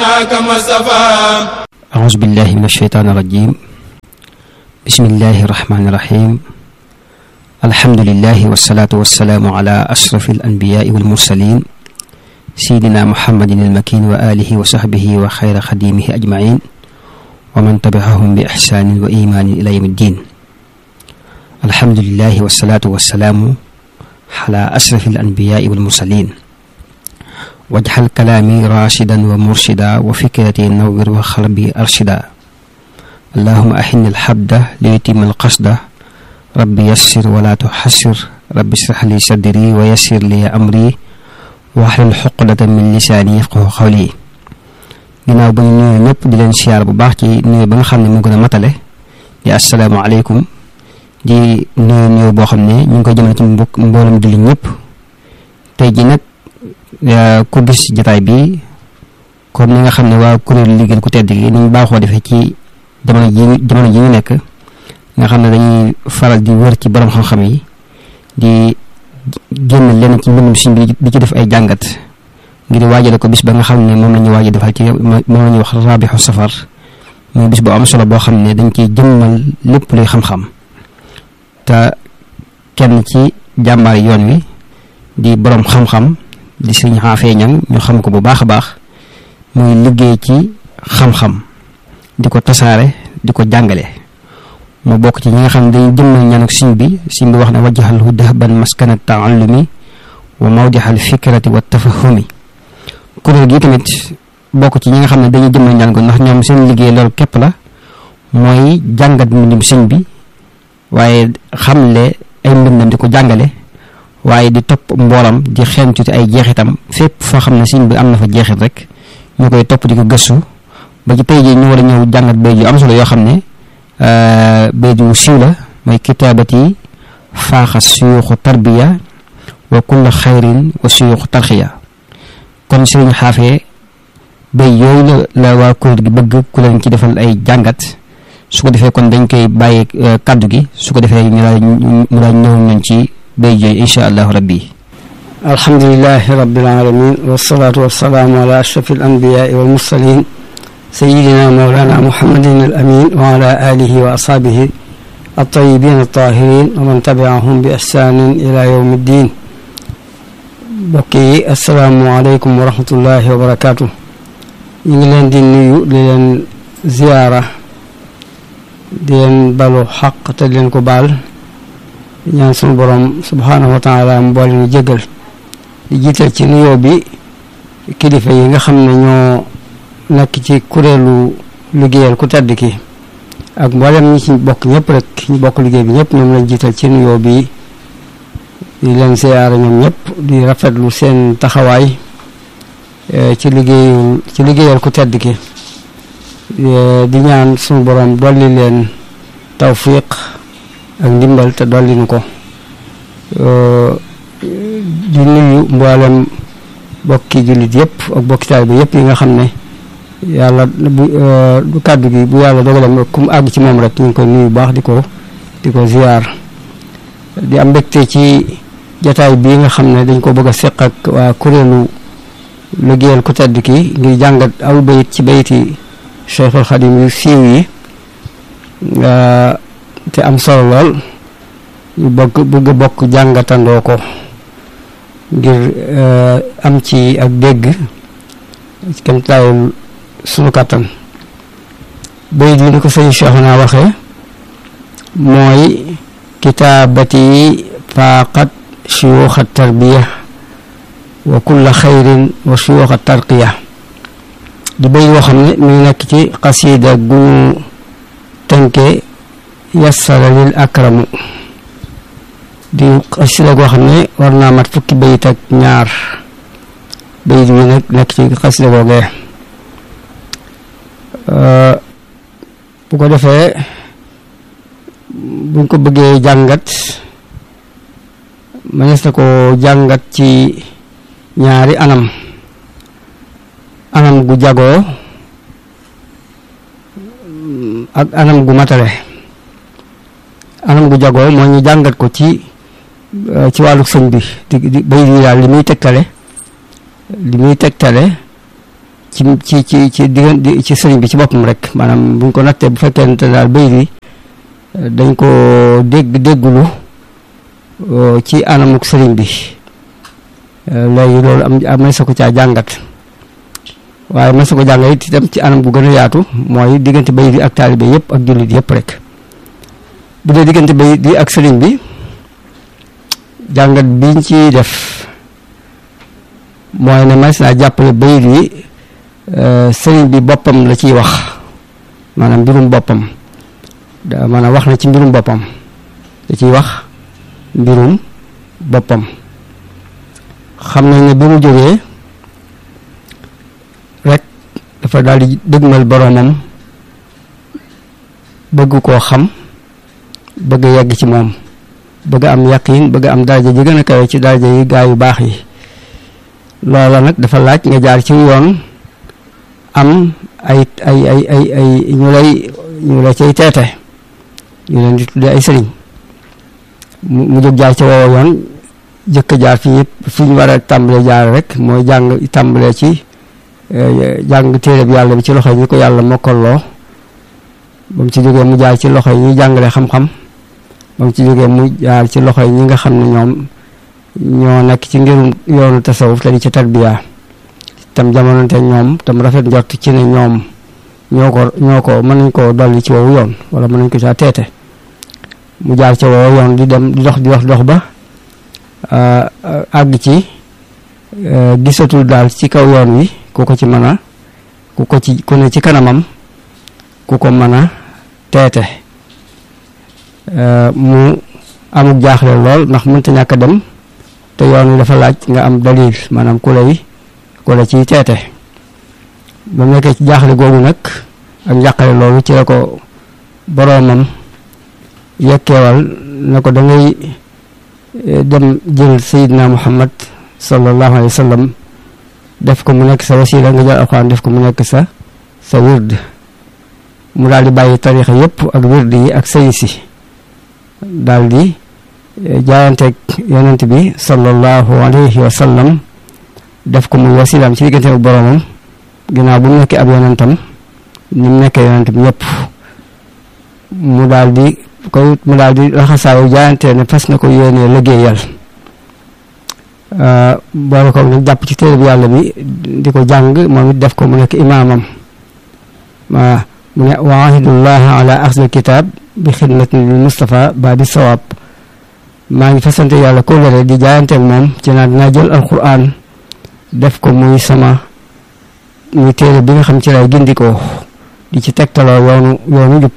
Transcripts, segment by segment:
كما صفى أعوذ بالله من الشيطان الرجيم بسم الله الرحمن الرحيم الحمد لله والصلاة والسلام على أشرف الأنبياء والمرسلين سيدنا محمد المكين وآله وصحبه وخير خديمه أجمعين ومن تبعهم بإحسان وإيمان إلى يوم الدين الحمد لله والصلاة والسلام على أشرف الأنبياء والمرسلين واجعل كلامي راشدا ومرشدا وفكرتي نور وقلبي أرشدا اللهم أحن الحبد ليتم القصد ربي يسر ولا تحسر ربي اشرح لي صدري ويسر لي أمري واحلل حقدة من لساني يفقه قولي ginnaaw ba ñu nuyu ñëpp di leen siyaar bu baax ci nuyu ba nga xam ne mu gën a matale di asalaamaaleykum di nuyu nuyu boo xam ne ñu ngi koy jëmale ci mbokk mboolem julli ñëpp tey ji nag ku gis jataay bi comme ni nga xam ne waa kuréel liggéey ku tedd gi ni ñu baaxoo defee ci jamono ji jamono ji ñu nekk nga xam ne dañuy faral di wër ci borom xam-xam yi di génn lenn ci mbindum siñ bi di ci def ay jàngat ngir waajale ko bis ba nga xam ne moom la ñuy waaj defal ci moom la ñuy wax raabixu safar muy bis bu am solo boo xam ne dañ ciy jëmmal lépp luy xam-xam te kenn ci jàmbaar yoon wi di borom xam-xam di sëñ xaafee ñang ñu xam ko bu baax a baax muy liggéey ci xam-xam di ko tasaare di ko jàngale mu bokk ci ñi nga xam ne dañuy jëmmal ñaan ak siñ bi siñ bi wax ne wajjaxal hu dahban maskana taallumi wa mawdixal fikrati wa tafahumi kuréel gi tamit bokk ci ñi nga xam ne dañuy jëmmal ñaan ko ndax ñoom seen liggéey loolu képp la mooy jàngat mbindum siñ bi waaye xamle ay mbindam di ko jàngale waaye di topp mboolam di xeeñtu ci ay jeexitam fépp foo xam ne siñ bi am na fa jeexit rek ñu koy topp di ko gëstu ba ci tey jii ñu war a ñëw jàngat bay yu am solo yoo xam ne bay yu siiw la mooy kitaabati faaxa suyuuxu tarbiya wa kulla xayrin wa suyuuxu tarxiya kon sëriñ xaafee bay yooyu la la waa kuréel gi bëgg ku leen ci defal ay jàngat su ko defee kon dañ koy bàyyi kaddu gi su ko defee ñu daal ñu daal ñëw nañ ci bay jooy insha allahu rabbi alhamdulilahi rabbil alamin wasalaatu wasalaamu ala ashraf al anbiyaai wal mursalin sayidina mawlana muhammadin al amin wa ala alihi wa ashabihi altayibin altahirin wa man tabiahum bi ihsanin ila yawmi ddin mbokk yi asalaamu aleykum wa rahmatullahi wa barakaatu ñu ngi leen di nuyu di leen ziyaara di leen balu xaq te di leen ko baal ñaan sunu borom subhaanahu wa taala mu boole ñu jégal di jiital ci nuyoo bi kilifa yi nga xam ne ñoo nekk ci kuréelu liggéeyal ku tedd ki ak mboolem ñi ci bokk ñëpp rek ñu bokk liggéey bi ñëpp ñoom lañ jiital ci nuyoo bi di leen siyaara ñoom ñëpp di rafetlu seen taxawaay ci liggéeyul ci liggéeyal ku tedd ki di ñaan sunu borom dolli leen tawfiq ak ndimbal te dolli nu ko di nuyu mboolem bokki jullit yëpp ak bokki taalibe yëpp yi nga xam ne yàlla bu du kàddu gi bu yàlla dogalam ku mu àgg ci moom rek ñu ngi koy nuyu baax di ko di ko ziyaar di am mbégte ci jataay bii nga xam ne dañ ko bëgg a seq ak waa kuréelu liggéeyal ku tedd ki ngir jàngat aw bayit ci bayiti Cheikhul Xadim yu siiw yi te am solo lool ñu bëgg bëgg bokk jàngatandoo ko ngir am ci ak dégg kem taayul sunu kàttan bayit yi ni ko sëñ Cheikhuna waxee mooy kitaabati faaqat suyuuxa tarbiya wa kulla xayrin wa suyuuxa tarqiya di bay yoo xam ne mi ngi nekk ci xasiida gu ñu tënke yassara lil akramu di xasida goo xam ne war naa mat fukki bayit ak ñaar bayit bi nag nekk ci xasida googee bu ko defee buñ ko bëggee jàngat mënees na ko jàngat ci ñaari anam anam gu jagoo ak anam gu matale anam gu jagoo moo ñu jàngat ko ci ci wàllu sëñ bi di di bay di daal li muy tegtale li muy tegtale ci ci ci ci diggante ci sëriñ bi ci boppam rek maanaam buñ ko nattee bu fekkente daal bay bi dañ ko dégg déggulu ci anamuk sëriñ bi léegi loolu am am may sa ko caa jàngat waaye may sa ko jàngat it itam ci anam gu gën a yaatu mooy diggante bay bi ak taalibe yëpp ak jullit yëpp rek bu dee diggante bay bi ak sëriñ bi jàngat biñ ci def mooy ne mas naa jàppale bayit wi sëriñ bi boppam la ciy wax maanaam mbirum boppam da maanaam wax na ci mbirum boppam da ciy wax mbirum boppam xam nañ ne bi mu jógee rek dafa daal di dëgmal boroomam bëgg koo xam bëgg yegg ci moom bëgg am yaqin bëgg am daraja ji gën a kawe ci daraja yi gaa yu baax yi loola nag dafa laaj nga jaar ci yoon am ay ay ay ay ay ñu lay ñu la cay teete ñu leen di tuddee ay sëriñ mu jóg jaar ci woowa yoon jëkk jaar fi yëpp fi ñu war a tàmbalee jaar rek mooy jàng tàmbalee ci jàng téere bi yàlla bi ci loxo yi ñu ko yàlla mokkaloo ba mu ci jógee mu jaar ci loxo yi ñuy jàngale xam-xam ba mu ci jógee mu jaar ci loxo yi ñi nga xam ne ñoom ñoo nekk ci ngirum yoonu tasawuf te di ci tarbiya tam jamononte ñoom tam rafet njort ci ne ñoom ñoo ko ñoo ko mën nañ koo dolli ci woowu yoon wala mën nañ ko caa teete mu jaar ci woowu yoon di dem di dox di dox dox ba àgg ci gisatul daal ci kaw yoon wi ku ko ci mën a ku ko ci ku ne ci kanamam ku ko mën a teete mu amuk jaaxle lool ndax mënta ñàkk a dem te yoon wi dafa laaj nga am dalil maanaam ku lay ku la ciy teete ba mu nekkee ci jaaxle googu nag ak njàqale loolu ci la ko boroomam yekkeewal na ko da ngay dem jël sayidna muhammad sallallahu alayhi wa sallam def ko mu nekk sa wasila nga jël alxuraan def ko mu nekk sa sa wird mu daal di bàyyi tarixa yépp ak wird yi ak sëy si daal di jaayanteeg yonent bi sallallahu alayhi wa sallam def ko muy wasilaam ci diggante ak boroomam ginnaaw bu mu nekkee ab yonentam ni mu nekkee yonent bi ñëpp mu daal di koy mu daal di laxasaayu jaayante ne fas na ko yéenee liggéeyal boole ko nag jàpp ci téere bi yàlla bi di ko jàng moom it def ko mu nekk imaamam waa mu ne wa ahidullah ala axzil kitab bi xidmatin lil Mustafa ba di sawaab maa ngi fasante yàlla kóllëre di jaayanteeg moom ci naa dinaa jël alquran def ko muy sama muy téere bi nga xam ci lay gindikoo di ci tegtaloo yoonu yoonu jub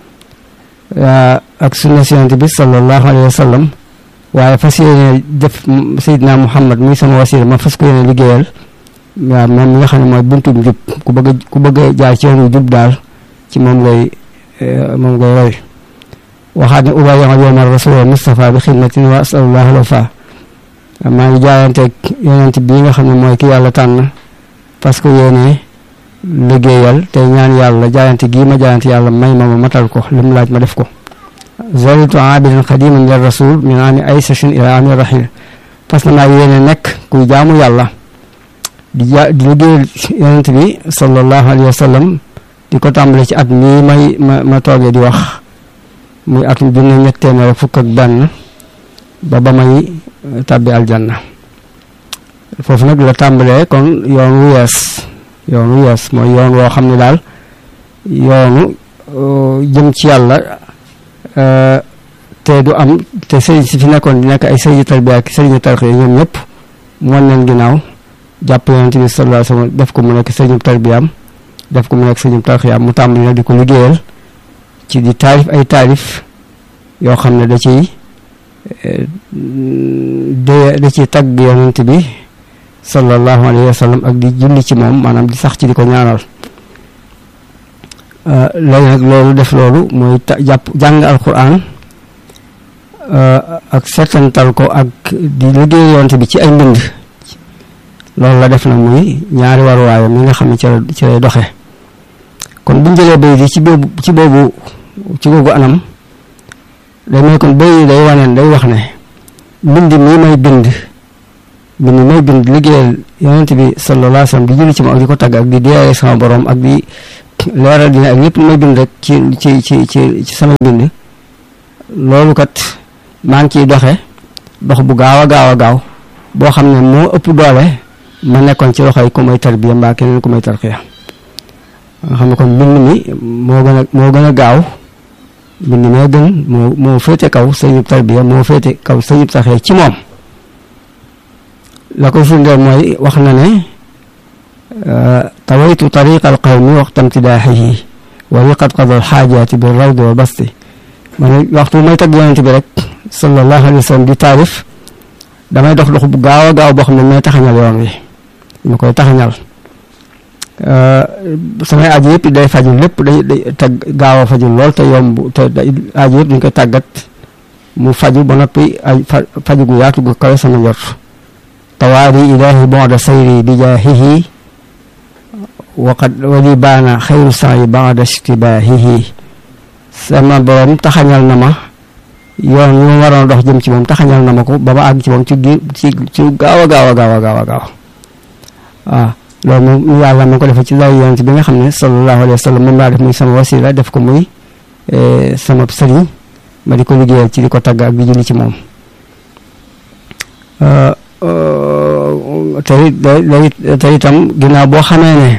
ak sunna yonent bi sallallahu alayhi wa sallam waaye fas yéene def Seydina Muhammad muy sama wasila ma fas ko yéene liggéeyal waaw moom mi nga xam ne mooy buntum jub ku bëgg a ku bëgg a jaar ci yoonu jub daal ci moom ngay moom ngay roy waxaat ne ubayi'u yawma rasul Mustafa bi xidmatin wa asalullah alwafa maa ngi jaayanteeg yonent bii nga xam ne mooy ki yàlla tànn parce que yéene liggéeyal te ñaan yàlla jaayante gii ma jaayante yàlla may ma ma matal ko li mu laaj ma def ko zalitu abidan xadiman lir rasul min ami aysashin ila ami rahil parce que maa yéene nekk kuy jaamu yàlla di ja di liggéeyal yonent bi sallallahu alayhi wa sallam di ko tàmbale ci at mii may ma ma toogee di wax muy atum junne ñett téeméer fukk ak benn ba ba may tàbbi aljanna foofu nag la tàmbalee kon yoon wu yees yoon wu yees mooy yoon woo xam ne daal yoonu jëm ci yàlla te du am te sëriñ si fi nekkoon di nekk ay sëriñu tarbiya ak sëriñu tarxiya ñoom ñëpp wan leen ginnaaw jàpp yonent bi sallallahu alayhi wasallam def ko mu nekk sëriñu tarbiyaam def ko mu nekk sëriñu tarxiyaam mu tàmbali nag di ko liggéeyal ci di taarif ay taarif yoo xam ne da ciy de da ciy tagg yonent bi sallallahu alayhi wa sallam ak di julli ci moom maanaam di sax ci di ko ñaanal léegi nag loolu def loolu mooy jàpp jàng alquran ak seetantal ko ak di liggéey yonent bi ci ay mbind loolu la def na muy ñaari waruwaayam mi nga xam ne ci la ci lay doxe kon bu jëlee bay di ci boobu ci boobu ci googu anam day may kon bay day waneen day wax ne mbind mii may bind bind may bind liggéeyal yonent bi sallallahu alayhi wa sallam di julli ci moom ak di ko tagg ak di deeyale sama borom ak di leeral dina ak lépp lu may bind rek ci ci ci ci ci sama bind loolu kat maa ngi ciy doxe dox bu gaaw a gaaw a gaaw boo xam ne moo ëpp doole ma nekkoon ci loxoy ku may tarbiya mbaa keneen ku may tarxiya nga xam ne kon mbind mi moo gën a moo gën a gaaw mbind mee gën moo moo féete kaw sëñub tarbiya moo féete kaw sëñub tarxiya ci moom la koy firndeel mooy wax na ne tawaytu tariqa al qawmi waxta imtidaaxihi wa li qad qada al xaajaati bi rawdi wa basti ma ne waxtu may tagg yonente bi rek sallallahu alayhi wa sallam di taarif damay dox dox bu gaaw a gaaw boo xam ne may taxañal yoon wi ma koy taxañal samay aji yëpp day faju lépp day day tag gaaw a faju lool te yomb te aji yëpp dañ koy tàggat mu faju ba noppi ay faju gu yaatu gu kawe sama njort tawaari ilaahi bonda sayri bi jaahihi waqad wali baana xayru sayi bada istibaahihi sama borom taxañal na ma yoon yu ma waroon dox jëm ci moom taxañal na ma ko ba ma àgg ci moom ci gi ci ci gaaw a gaaw a gaaw a gaaw a gaaw waaw loolu moom yàlla ma ko defee ci lay yonent bi nga xam ne sallallahu alayhi wa sallam moom laa def muy sama wasila def ko muy sama sëriñ ma di ko liggéeyal ci di ko tagg ak di julli ci moom tey day tey itam ginnaaw boo xamee ne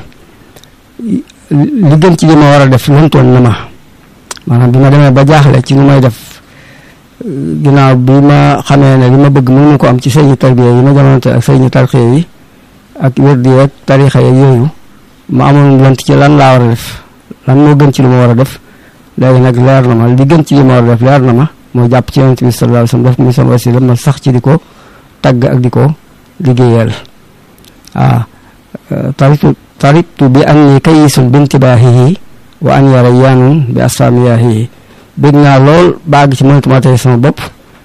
li gën ci li ma war a def lantoon na ma maanaam bi ma demee ba jaaxle ci lu may def ginnaaw bi ma xamee ne li ma bëgg mënu ko am ci sëriñu tarbiya yi ma jamonante ak sëriñu tarxiya yi ak wérdi yeeg tarixa yeeg yooyu ma amoon lant ci lan laa war a def lan moo gën ci lu ma war a def léegi nag leer na ma li gën ci li ma war a def leer na ma mooy jàpp ci yonent bi sallallahu alayhi wasallam def muy sama wasila ma sax ci di ko tagg ak di ko liggéeyal waaw taritu taritu bi an ni kayisun bintibaahihi wa an yara yaanun bi asfaamiyaahihi bëgg naa lool baag ci mënatuma tey sama bopp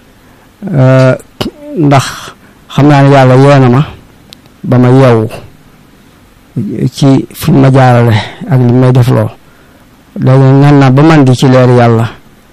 ndax xam naa ne yàlla yoona ma ba ma yeewu ci fi ma jaarale ak li may def loo léegi ngan naa ba man di ci leer yàlla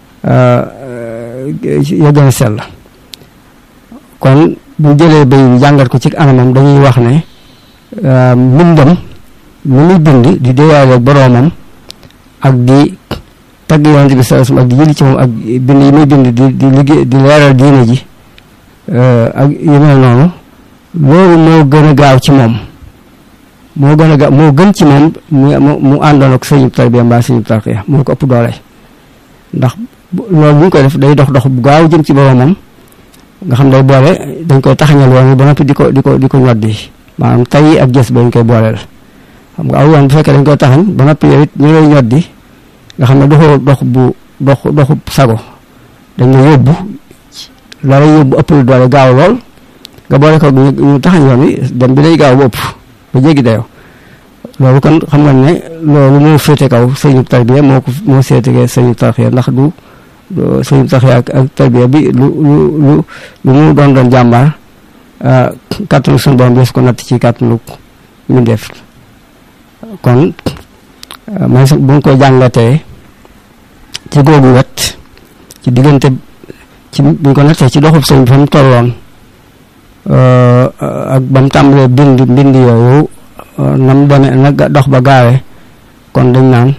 ya gën a sell kon bu jëlee bay bi jàngat ko ci anamam dañuy wax ne mbindam lu muy bind di déyaale boroomam ak di tagg yonent bi sallallahu alayhi wasallam ak di jëli ci moom ak bind yi muy bind di di liggéey di leeral diine ji ak yu mel noonu loolu moo gën a gaaw ci moom moo gën a gaaw moo gën ci moom mu mu àndoon ak sëñub tarbiya mbaa sëñub tarqiya moo ko ëpp doole ndax loolu bu ñu koy def day dox dox bu gaaw jëm ci boroomam nga xam day boole dañ koy taxañal yoon ba noppi di ko di ko di ko ñoddi maanaam tay ak gës ba ñu koy booleel xam nga aw yoon bu fekkee dañ koy taxañ ba noppi yow it ñu lay ñoddi nga xam ne doxu dox bu dox doxu sago dañ la yóbbu la lay yóbbu ëpp lu doole gaaw lool nga boole ko ñu taxañ yoon wi dem bi day gaaw ba ëpp ba jéggi dayoo loolu kon xam nga ne loolu moo féete kaw sëñu tarbiya moo ko moo seetegee sëñu tarxiya ndax du sëñu tarxiya ak ak tarbiya bi lu lu lu lu mu doon doon jàmbaar kàttanu suñu borom des ko natt ci kàttanu mbindeef kon man sax bu ñu koy jàngatee ci googu wet ci diggante ci bu ñu ko nattee ci doxub sëñ bi fa mu tolloon ak ba mu tàmbalee bind mbind yooyu na mu demee na dox ba gaawee kon dañ naan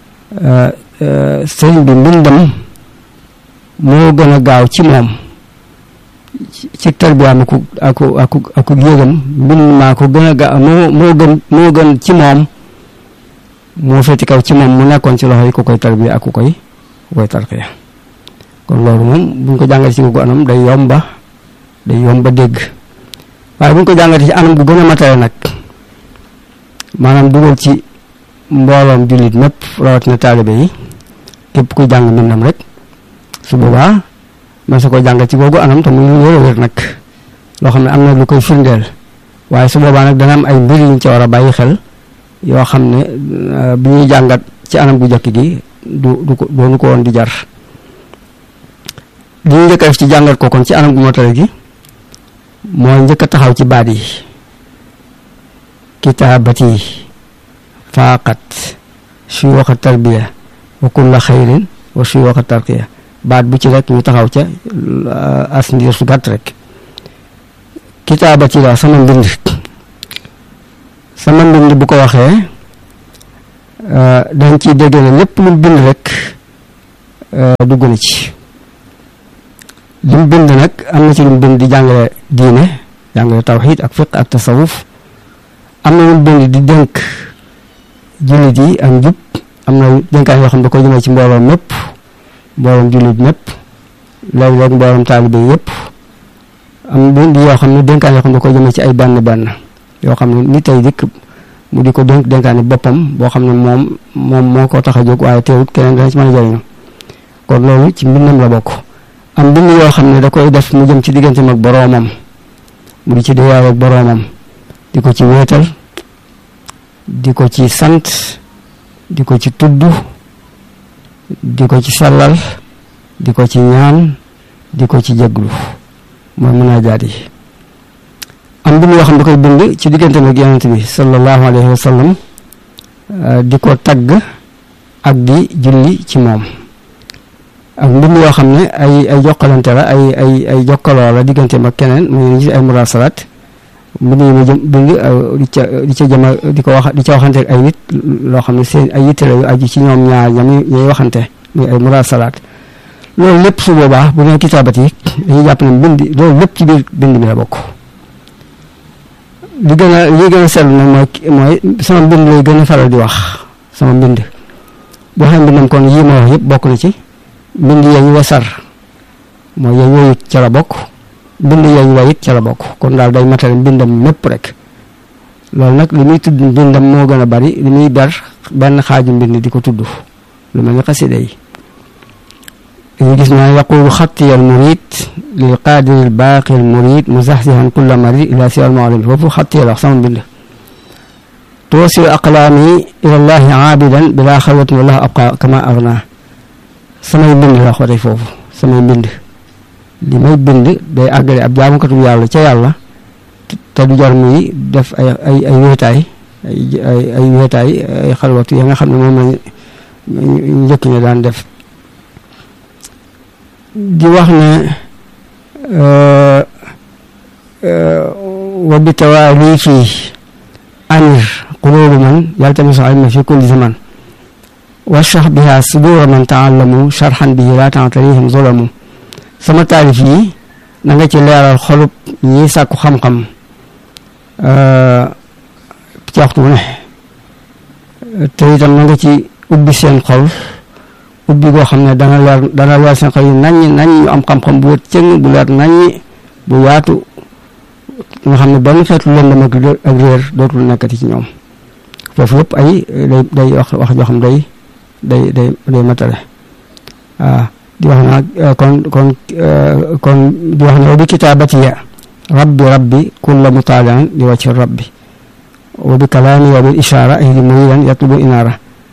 sëñ bi mbindam moo gën a gaaw ci moom ci tarbiyaam aku aku aku aku yëgam mbind maa ko gën a gaaw moo moo gën moo gën ci moom moo féeti kaw ci moom mu nekkoon ci loxo yi ku koy tarbiya ak ku koy ku koy tarxiya kon loolu moom buñ ko jàngatee ci googu anam day yomba day yomba dégg waaye buñ ko jàngatee ci anam gu gën a matale nag maanaam dugal ci mbooloom jullit mépp rawatina taalibe yi képp kuy jàng mbindam rek su boobaa man sa ko jàngat ci googu anam te muy lu wér a wér nag loo xam ne am na lu koy firndeel waaye su boobaa nag dana am ay mbir yuñ ci war a bàyyi xel yoo xam ne bi ñuy jàngat ci anam gu jëkk gi du du ko doonu ko woon di jar li ñu njëkk a def ci jàngat ko kon ci anam gu motale gi mooy njëkk a taxaw ci baat yi kitaabati faaqat suyuuxa tarbiya wa kulla xayrin wa suyuuxa tarqiya baat bu ci rek ñu taxaw ca as ndiir su gàtt rek kitaabati la sama mbind sama mbind bu ko waxee dañ ciy dégg ne lépp lu bind rek dugg na ci li mu bind nag am na ci lu mu bind di jàngale diine jàngale tawxiid ak fiq ak tasawuf am na lu mu bind di dénk jullit yi ak njub am na dénkaan yoo xam ne da ko jëmee ci mbooloom mépp mbooloom jullit mépp léeg-léeg mbooloom taalibe yépp am bind yoo xam ne dénkaan yoo xam ne da ko jëmee ci ay benn benn yoo xam ne ni tey dikk mu di ko dénk dénkaani boppam boo xam ne moom moom moo ko tax a jóg waaye teewut keneen dana ci mën a jëriñu kon loolu ci mbindam la bokk am bind yoo xam ne da koy def mu jëm ci digganteem ak boroomam mu di ci déyaale ak boroomam di ko ci wéetal di ko ci sant di ko ci tudd di ko ci sellal di ko ci ñaan di ko ci jéglu mooy munaajaat yi am bind yoo xam ne da koy bind ci digganteem ak yonent bi sallallahu alayhi wa sallam di ko tagg ak di julli ci moom ak mbind yoo xam ne ay ay jokkalante la ay ay ay jokkaloo la digganteem ak keneen mu ngi ci ay murasalaat mbind yi mu jëm bind di ca di ca jëma di ko wax di ca waxante ak ay nit loo xam ne seen ay yitte la yu aju ci ñoom ñaar ñam ñuy waxante muy ay murasalaat loolu lépp su boobaa bu nee kitaabat yi dañuy jàpp ne mbind loolu lépp ci biir bind mi la bokk li gën a li gën a seetlu nag mooy mooy sama mbind lay gën a faral di wax sama mbind boo xam mbindam kon yii ma wax yëpp bokk na ci mbind yañ wesar mooy yañ woyut ca la bokk mbind yañ wayit ca la bokk kon daal day matale mbindam mépp rek loolu nag li muy tudd mbindam moo gën a bari li muy ber benn xaaju mbind di ko tudd lu mel ni xasida yi dañu gis naa yaqulu xattiya al murid lil qaadiri al baaqi al murid muzaxzihan kulla marid ila siwa al mu'allim foofu xattiya la wax sama mbind tuwasilu aqlaami ila llahi aabidan bila xalwatin wallahu abqa kama agna samay mbind la wax tey foofu samay mbind li may bind day àggale ab jaamukatu yàlla ca yàlla te du jar muy def ay ay ay wéetaay ay ay ay wéetaay ay xalwatu ya nga xam ne moom lañ njëkk ñi daan def di wax ne wa bi tawaali fii amir qulubu man yaltamisu ilma fi kulli zaman washrah biha sudura man taallamu sharhan bihi la ta'tarihim zulamu sama taalif yi na nga ci leeral xolub ñi sàkku xam-xam ci waxtu bu ne te itam na nga ci ubbi seen xol ubbi goo xam ne dana leer dana leer seen xol yi naññ naññ ñu am xam-xam bu wët cëng bu leer naññ bu yaatu nga xam ne benn xeetu lëndëm ak ak réer dootul nekkati ci ñoom foofu yëpp ay day day wax wax joo xam day day day day matale waaw di wax naa kon kon kon di wax ne wa bi kitaabatiya rabbi rabbi kulla mutaalian li wacci rabbi wa bi kalaami wa bil ishaara ay li muridan yatlubu inaara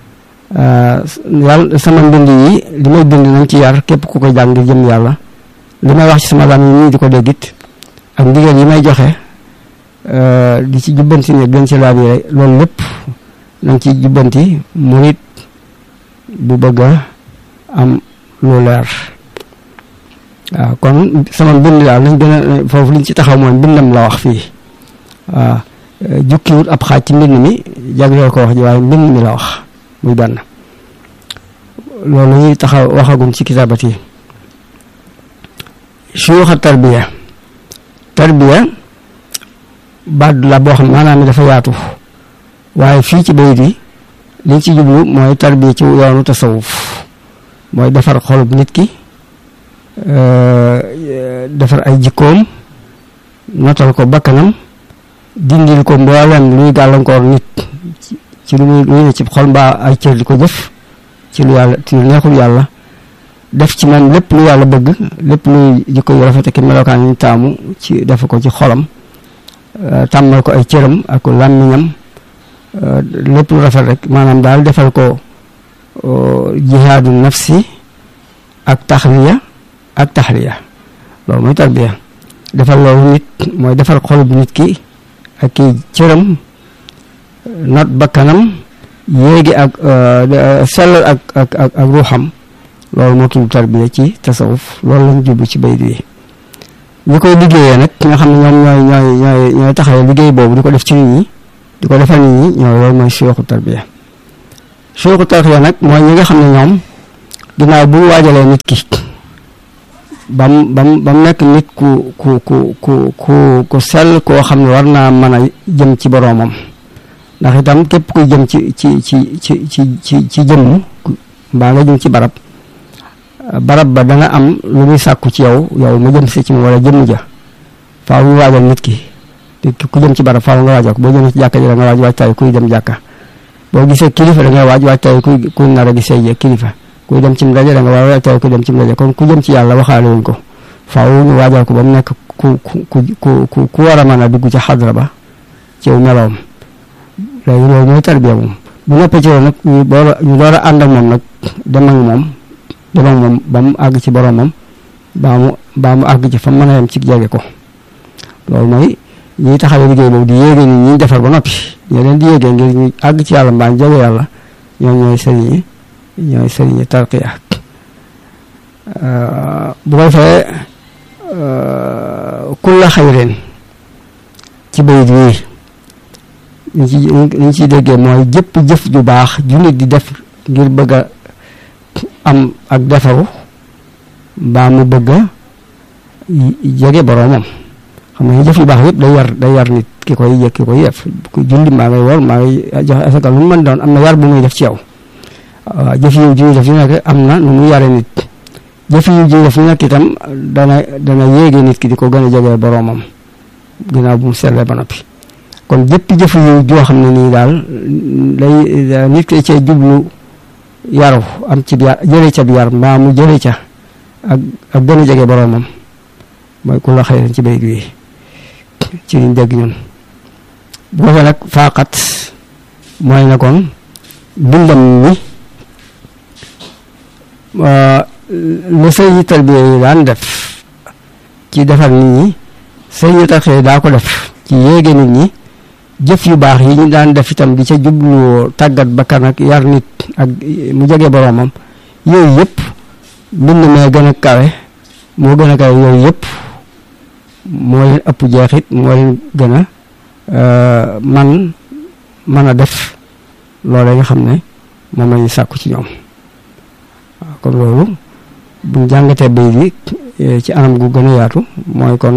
yàlla sama mbind yi li may bind nañ ci yar képp ku koy jàng ngir jëm yàlla li may wax ci sama lam yi nii di ko déggit ak ndigal yi may joxe di ci jubbanti ne gën ci laab yi loolu lépp nañ ci jubbanti murit bu bëgg a am lu leer waaw kon sama mbind daal nañ gën a foofu liñ ci taxaw mooy mbindam la wax fii waaw jukkiwut ab xaaj ci mbind mi jagleel ko wax ji waaye mbind mi la wax muy benn loolu ñuy taxaw waxagum ci kitaabat yi suyuxa tarbiya tarbiya baat la boo xam maanaam mi dafa yaatu waaye fii ci bayit yi liñ ci jublu mooy tarbiya ci yoonu tasawuf mooy defar xolub nit ki defar ay jikkoom notal ko bakkanam dindil ko mboolem luy gàllankoor nit ci lu muy luy ne ci xol mbaa ay cër di ko jëf ci lu yàlla ci lu neexul yàlla def ci man lépp lu yàlla bëgg lépp luy jikko yu rafet ak melokaan yi taamu ci def ko ci xolam tàmmal ko ay cëram ak làmmiñam lépp lu rafet rek maanaam daal defal ko jihaadu nafsi ak taxliya ak taxliya loolu mooy tarbiya defal loolu nit mooy defar xolub nit ki ak kii cëram not bakkanam yéegi ak sellal ak ak ak ak ruuxam loolu moo tudd tarbiya ci tasawuf loolu lañ jublu ci bayit wi ñi koy liggéeyee nag nga xam ne ñoom ñooy ñooy ñooy ñooy taxawee liggéey boobu di ko def ci nit ñi di ko defal nit ñi ñoo loolu mooy suyuxu tarbiya suyuxu tarbiya nag mooy ñi nga xam ne ñoom ginnaaw bu ñu waajalee nit ki bam bam bam nekk nit ku ku ku ku ku ku sell koo xam ne war naa mën a jëm ci boroomam ndax itam képp kuy jëm ci ci ci ci ci ci ci jëmm mbaa nga jëm ci barab barab ba dana am lu muy sàkku ci yow yow mu jëm si ci moom wala jëmm ja faaw ñu waajal nit ki ku jëm ci barab faaw nga waajal ko boo jëm ci jàkka ji da nga waaj waajtaay kuy dem jàkka boo gisee kilifa da ngay waaj waajtaay kuy kuy nar a gisee kilifa kuy dem ci ndaje da nga war waajtaay kuy dem ci ndaje kon ku jëm ci yàlla waxaale wuñ ko faaw ñu waajal ko ba mu nekk ku ku ku ku ku war a mën a dugg ci xadra ba ci meloom léegi loolu mooy tarbiya moom bu noppee ci loolu nag ñu door a ñu door a ànd ak moom nag dem ak moom dem ak moom ba mu àgg ci boromam baa mu baa mu àgg ci fa mën a yem ci jege ko loolu mooy ñiy taxawee liggéey boobu di yéege ni ñi defar ba noppi ñoo leen di yéegee ngir ñu àgg ci yàlla mbaa jege yàlla ñoom ñooy sëriñi ñooy sëriñi tarqiya bu ko defee kulla xayrin ci bayit wii liñ ci liñ ciy déggee mooy jëpp jëf ju baax ju nit di def ngir bëgg a am ak defaru mbaa mu bëgg a jege boroomam xam nga jëf yu baax yëpp day yar day yar nit ki koy yëg ki koy def ku julli mbaa ngay wor mbaa ngay joxe asaka lu mu mën doon am na yar bu muy def ci yow waaw jëf yu ju def yu nekk am na nu muy yare nit jëf yu ju def yu nekk itam dana dana yéege nit ki di ko gën a jege boroomam ginnaaw bu mu sellee ba noppi kon jëpp jëf yu joo xam ne nii daal day nit ki cee jublu yaru am ci yar jëlee ca bi yar mbaa mu jëlee ca ak ak gën a jege boroomam mooy ku la xëy ci bayit wi ci liñ dégg ñun bu ko nag faaxat mooy na kon bindam mi lu sëñ tarbiya yi daan def ci defar nit ñi sëñ tarbiya daa ko def ci yéege nit ñi jëf yu baax yi ñu daan def itam di ca jublu tàggat bakkan ak yar nit ak mu jege boroomam yooyu yëpp mbind mee gën a kawe moo gën a kawe yooyu yëpp moo leen ëpp jeexit moo leen gën a man mën a def loolee nga xam ne moom lañu sàkku ci ñoom waaw kon loolu buñ jàngatee bay bi ci anam gu gën a yaatu mooy kon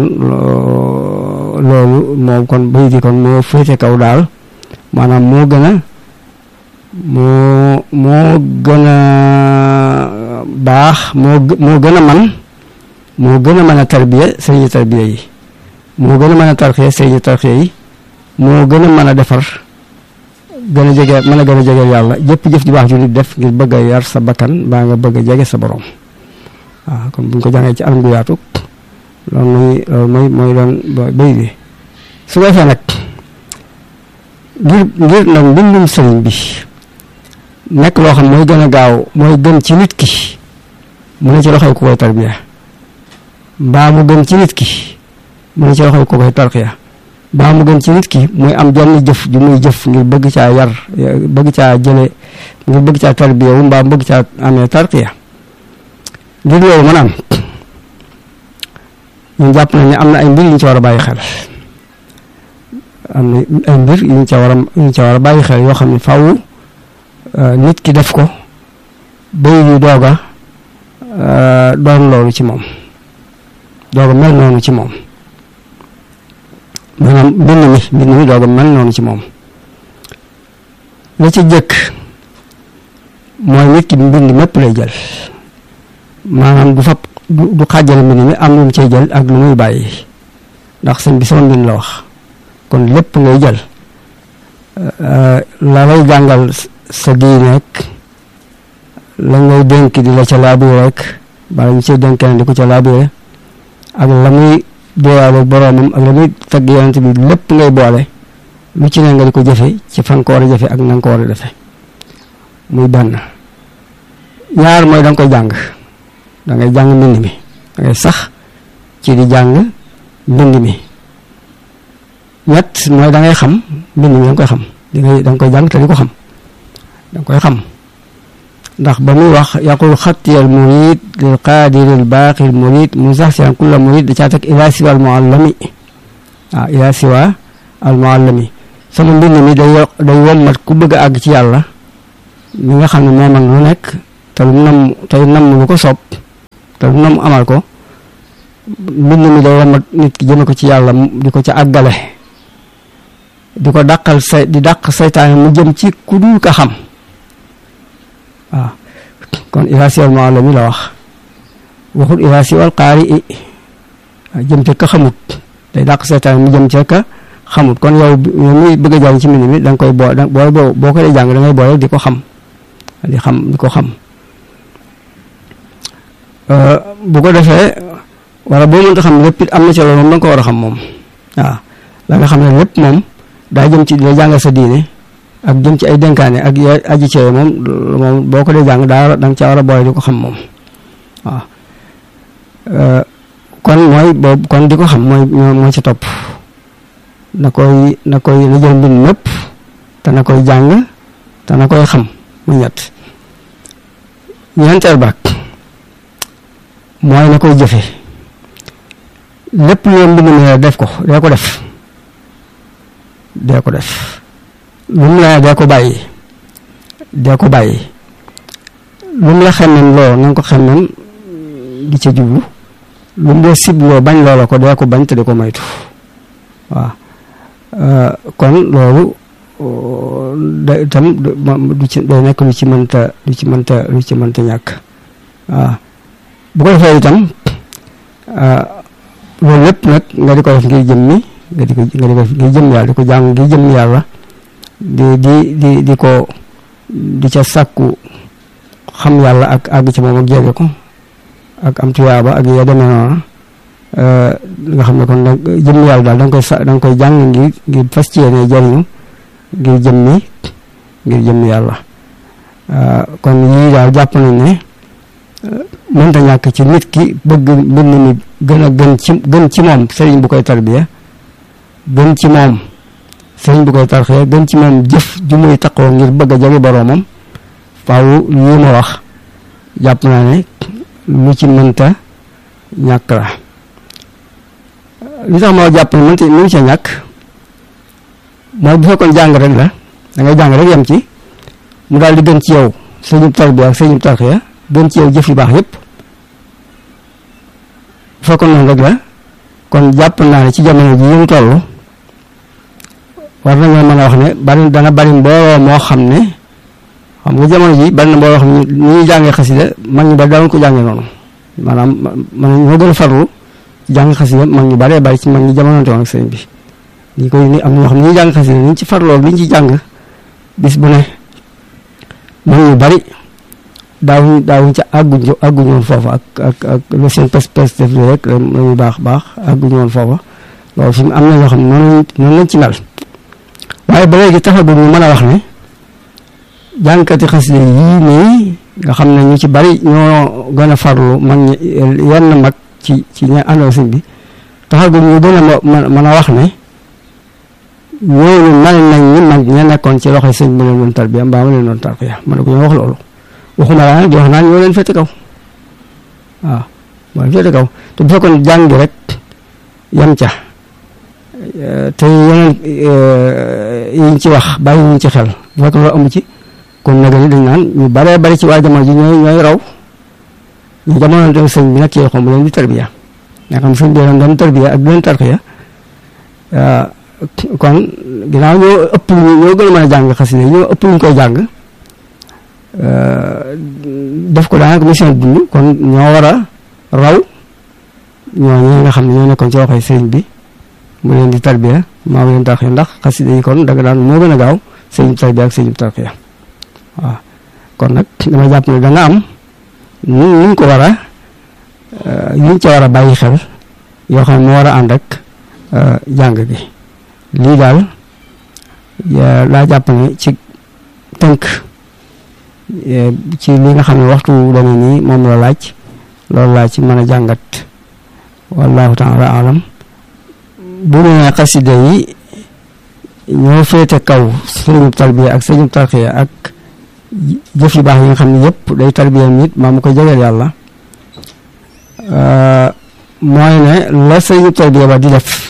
loolu moom kon bay bi kon moo féete kaw daal maanaam moo gën a moo moo gën a baax moo moo gën a man moo gën a mën a tarbiya sëriñu tarbiya yi moo gën a mën a tarxiya sëriñu tarxiya yi moo gën a mën a defar gën a jege mën a gën a jege yàlla jëpp jëf ju baax ju nit def ngir bëgg a yar sa bakkan baa nga bëgg a jege sa borom waaw kon buñ ko jàngee ci anam gu yaatu loolu mooy loolu mooy mooy doon béy bi su ko defee nag ngir ngir nag mbindum sëriñ bi nekk loo xam mooy gën a gaaw mooy gën ci nit ki mu ne ci loxoy ku koy tarbiya mbaa mu gën ci nit ki mu ne ci loxoy ku koy tarxiya mbaa mu gën ci nit ki muy am jenn jëf ju muy jëf ngir bëgg caa yar bëgg caa jële ngir bëgg caa tarbiya wu mbaa bëgg caa amee tarxiya ngir loolu mën am ñun jàpp nañ ne am na ay mbir yu ñu ci war a bàyyi xel am na ay mbir yu ñu ca war a yu ñu ca war a bàyyi xel yoo xam ne faw nit ki def ko bay yu doog a doon loolu ci moom doog a mel noonu ci moom maanaam mbind mi mbind mi doog a mel noonu ci moom la ci jëkk mooy nit ki mbind mépp lay jël maanaam du fab du xàjjale mbind mi am lu mu cay jël ak lu muy bàyyi ndax sëñ bi sama mbind la wax kon lépp ngay jël la lay jàngal sa diine rek la ngay dénk di la ca laabire rek bala ñu cay dénk di ko ca laabire ak la muy boole boroomam ak la muy tagg yonent bi lépp ngay boole lu ci ne nga di ko jëfe ci fan ko war a jëfe ak na nga ko war a defe muy benn ñaar mooy da nga koy jàng da ngay jàng mbind mi da ngay sax ci di jàng mbind mi ñett mooy da ngay xam mbind mi da nga koy xam di ngay da nga koy jàng te di ko xam da nga koy xam ndax ba muy wax yaqul xattiyal murid lil qaadiril baaqil murid mu sax si kulla murid da caa teg ila siwa al muallami waaw ila siwa al muallami sama mbind mi day day wommat ku bëgg a àgg ci yàlla mi nga xam ne moo man lu nekk te lu nam tey nam lu ko soob te lu nam amal ko mbind mi day wommat nit ki jëme ko ci yàlla di ko ca àggale di ko dàqal say di dàq saytaane mu jëm ci ku dul ka xam waaw kon irasiwal maalami la wax waxul irasiwal qaari i jëm ca ka xamut day dàq saytaane mu jëm ca ka xamut kon yow yow muy bëgg a jàng ci mbind mi da nga koy boo boo boo boo ko dee jàng da ngay boole di ko xam di xam di ko xam bu ko defee wala boo mënta xam lépp it am na ci loolu moom da nga ko war a xam moom waaw la nga xam ne lépp moom daa jëm ci di la jàngal sa diine ak jëm ci ay dénkaane ak ya aji ci moom moom boo ko dee jàng daa da nga caa war a boole di ko xam moom waaw kon mooy boobu kon di ko xam mooy moo ci topp na koy na koy na jël mbind mépp te na koy jàng te na koy xam mu ñett ñeenteel baag mooy na koy jëfe lépp lu mbind mi def ko dee ko def dee ko def lu mu la dee ko bàyyi dee ko bàyyi lu mu la xemmem loo na nga ko xemmem di ca jublu lu mu la sibloo bañ loola ko dee ko bañ te di ko moytu waaw kon loolu da itam du ci day nekk lu ci mënta lu ci mënta lu ci mënta ñàkk waaw bu ko defee itam loolu lépp nag nga di ko def ngir jëm mi nga di ko nga di ko def ngir jëm yàlla di ko jàng ngir jëm yàlla di di di di ko di ca sàkku xam yàlla ak àgg ci moom ak jege ko ak am tuyaaba ak ya demee noonu nga xam ne kon nag jëm yàlla daal da nga koy sa da nga koy jàng ngir ngir fas ci yéene jariñu ngir jëm mi ngir jëm yàlla kon yii daal jàpp nañ ne mënta ñàkk ci nit ki bëgg mbind mi gën a gën ci gën ci moom sëriñ bu koy tarbiya gën ci moom sëriñ bu koy tarxiya gën ci moom jëf ju muy taqoo ngir bëgg a jege boroomam faaw lii ma wax jàpp naa ne lu ci mënta ñàkk la li tax ma jàpp ne mënta mënu ca ñàkk mooy bu fekkoon jàng rek la da ngay jàng rek yem ci mu daal di gën ci yow sëriñu tarbiya ak sëriñu tarxiya gën ci yow jëf yu baax yépp bu fekkoon noonu rek la kon jàpp naa ne ci jamono ji ñu toll war nañoo mën a wax ne bari dana bari mbooloo moo xam ne xam nga jamono ji bari na mbooloo xam ne ni ñuy jàngee xasida mag ñu bari daawuñ ko jàngee noonu maanaam man ñoo gën a farlu jàng xasida mag ñu baree bari ci mag ñi jamono woon ak sëñ bi ñi koy ni am na ñoo xam ne ñuy jàng xasida ni ñu ci farloo li ñu ci jàng bis bu ne mag ñu bari daawuñ daawuñ ca àgguñ àgguñu woon foofa ak ak ak lu seen pes pes def li rek la ñuy baax baax àgguñu woon foofa loolu fi mu am na ñoo xam ne noonu noonu lañ ci mel waaye ba léegi taxagul ñu mën a wax ne jànkati xasida yii nii nga xam ne ñu ci bari ñoo gën a farlu mag ñi yenn mag ci ci ña àndal sëñ bi taxagul ñu gën a mën a wax ne ñooñu mel nañ ni mag ña nekkoon ci loxoy sëñ bi leen doon tarbiya mbaa ma leen doon tarbiya mën na ko ñoo wax loolu waxuma laa nag di wax naan ñoo leen fete kaw waaw moo leen fete kaw te bu fekkoon jàng rek yam ca te yeneen yiñ ci wax bàyyi ñu ci xel bu fekkoon loolu amu ci kon nag ni dañ naan ñu baree bari ci waa jamono ji ñooy ñooy raw ñu jamono te sëñ bi nag ci xom leen di tarbiya nga xam sëñ bi leen doon tarbiya ak leen tarxiya kon ginnaaw ñoo ëpp ñoo gën a mën a jàng xasida ñoo ëpp ñu koy jàng def ko daanaka mission dund kon ñoo war a raw ñooñu nga xam ne ñoo nekkoon ci waxee sëriñ bi mu leen di tarbiya maa leen tarxiya ndax xasida yi kon daga daan moo gën a gaaw sëriñ tarbiya ak sëriñ tarxiya waaw kon nag dama jàpp ne da nga am ñu ñu ko war a ñu ca war a bàyyi xel yoo xam ne moo war a ànd ak jàng gi lii daal laa jàpp ne ci tënk ci li nga xam ne waxtu dana nii moom la laaj loolu laa ci mën a jàngat wallahu taala alam bu ne xasida yi ñoo féete kaw sëriñub tarbiya ak sëriñub tarxiya ak jëf yu baax yi nga xam ne yëpp day tarbiyam nit maa mu koy jegeel yàlla mooy ne la sëriñu tarbiya ba di def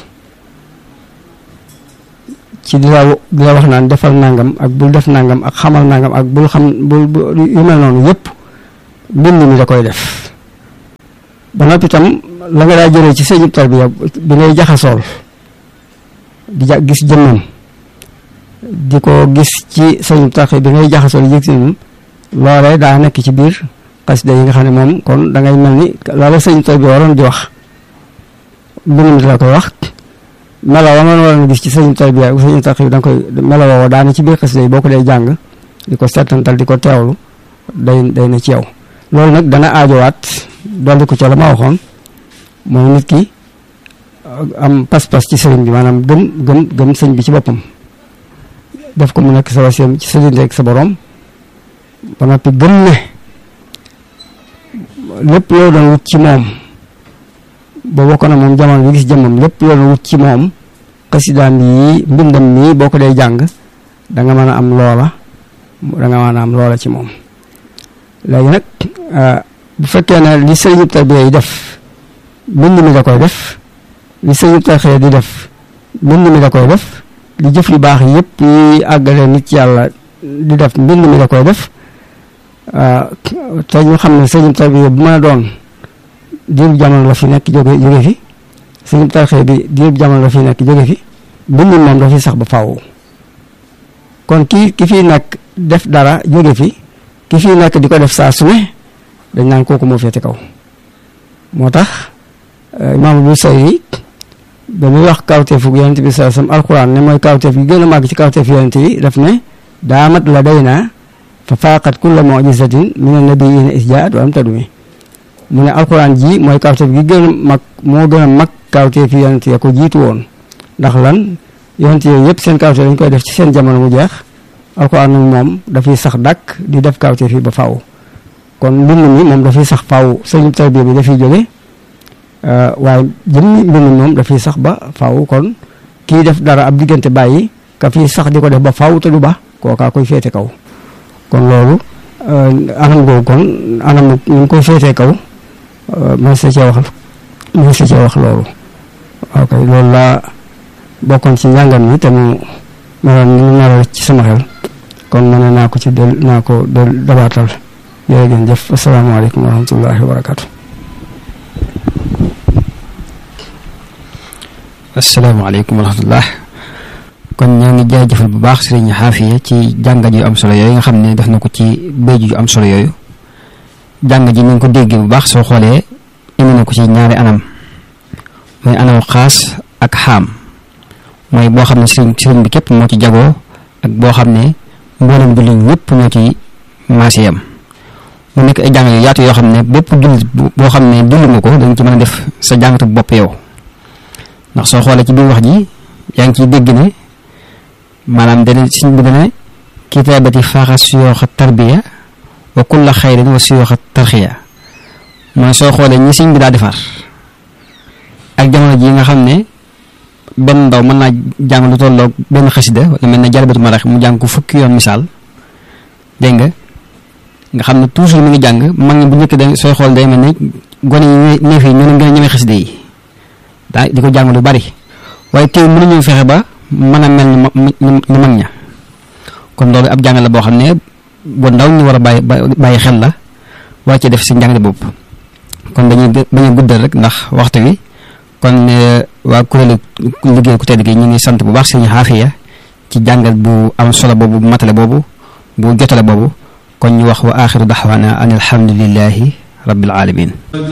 ci di la di la wax naan defal nangam ak bul def nangam ak xamal nangam ak bul xam bul yu mel noonu yëpp mbind mi da koy def ba noppi itam la nga daa jëlee ci sëriñu tarbiya bi ngay jaxasool di ja gis jëmmam di ko gis ci sëriñu tarbiya bi ngay jaxasool yëg si loolee daa nekk ci biir xasida yi nga xam ne moom kon da ngay mel ni loola sëriñu tarbiya waroon di wax mbind mi la koy wax melo wa man waroon gis ci sëriñu tarbiya bu sëriñu tarbiya da nga koy melo woowa daane ci biir xasida yi boo ko dee jàng di ko settantal di ko teewlu day day na ci yow loolu nag dana aajowaat dolli ko ca la ma waxoon mooy nit ki am pas-pas ci sëriñ bi maanaam gëm gëm gëm sëñ bi ci boppam def ko mu nekk sa waseem ci sa diggante ak sa borom ba noppi gëm ne lépp loo doon wut ci moom ba bokk na moom jamono bi gis jëmmam lépp loo doon wut ci moom xasidaam yi mbindam mii boo ko dee jàng da nga mën a am loola da nga mën a am loola ci moom léegi nag bu fekkee ne li sëriñu tarbiya yi def mbind mi da koy def li sëriñu tarbiya di def mbind mi da koy def li jëf yu baax yëpp yi àggale nit ci yàlla di def mbind mi da koy def te ñu xam ne sëriñu tarbiya bu mën a doon diirub jamono la fi nekk jóge jóge fi sëriñu tarbiya bi diirub jamono la fi nekk jóge fi mbind moom dafiy sax ba faaw kon ki ki fi nekk def dara jóge fi ki fi nekk di ko def saa su ne dañ naan kooku moo féete kaw moo tax imaam bu sayri ba muy wax kawteefu yonent bi saa sam alquran ne mooy kawteef gi gën a màgg ci kawteef yonent yi daf ne daamat la day naa fa faaqat kulla mujizatin min annabiyina isjaat wa am tadumi mu ne alquran ji mooy kawteef gi gën a mag moo gën a mag kawteef yonent ya ko jiitu woon ndax lan yonent yooyu yëpp seen kawteef dañ koy def ci seen jamono mu jeex alquran nag moom dafay sax dàkk di def kawteef yi ba faaw kon mbind mi moom dafay sax faaw sëñu tarbiya bi dafay jóge waaye jëmmi mbind mi moom dafay sax ba faaw kon kii def dara ab diggante bàyyi ka fii sax di ko def ba faaw te du ba kookaa koy féete kaw kon loolu anam googu kon anam ñu ngi koy féetee kaw man sa cee wax man sa cee wax loolu ok loolu laa bokkoon ci njàngam mi te mu meloon ni mu nar ci sama xel kon ma ne naa ko ci del naa ko del dabaatal jërë ngeen jëf asalaamaaleykum wa rahmatullahi wa barakaatu. asalaamaaleykum wa rahmatullah kon ñoo ngi jaajëfal bu baax sëriñ Xaafiya ci jàngat yu am solo yooyu nga xam ne def na ko ci béy yu am solo yooyu jàngat ji ni nga ko déggee bu baax soo xoolee indi na ko ci ñaari anam mooy anam xaas ak xaam mooy boo xam ne sëriñ sëriñ bi képp moo ci jagoo ak boo xam ne mboolem jullit ñëpp ñoo ci maase yam mu nekk ay jàng yu yaatu yoo xam ne bépp jullit boo xam ne dund nga ko dañ ci mën a def sa jàngatu bopp yow ndax soo xoolee ci biir wax ji yaa ngi ciy dégg ne maanaam dana siñ bi dana kitaabati faaxa suyooxa tarbiya wa kulla xayrin wa suyooxa tarxiya mooy soo xoolee ñi siñ bi daa defar ak jamono ji nga xam ne benn ndaw mën naa jàng lu tolloog benn xasida wala mel ne jalbatu marax mu jàng ko fukki yoon misaal dégg nga nga xam ne toujours mi ngi jàng mag ñi bu njëkk da sooy xool day mel ne gone yi neef yi ñoo gën a ñeme xasida yi daa di ko jàng lu bari waaye tey mënuñu fexe ba mën a mel ni ni mag ña kon loolu ab jàng la boo xam ne bu ndaw ñu war a bàyyi bàyyi xel la war ci def si njàng bopp kon dañuy bañ a guddal rek ndax waxtu wi kon waa kuréelu liggéey ku tedd gi ñu ngi sant bu baax sëñ Xaafiya ci jàngal bu am solo boobu bu matale boobu bu jotale boobu kon ñu wax wa axiru daxwaana an alhamdulillahi rabbil alamin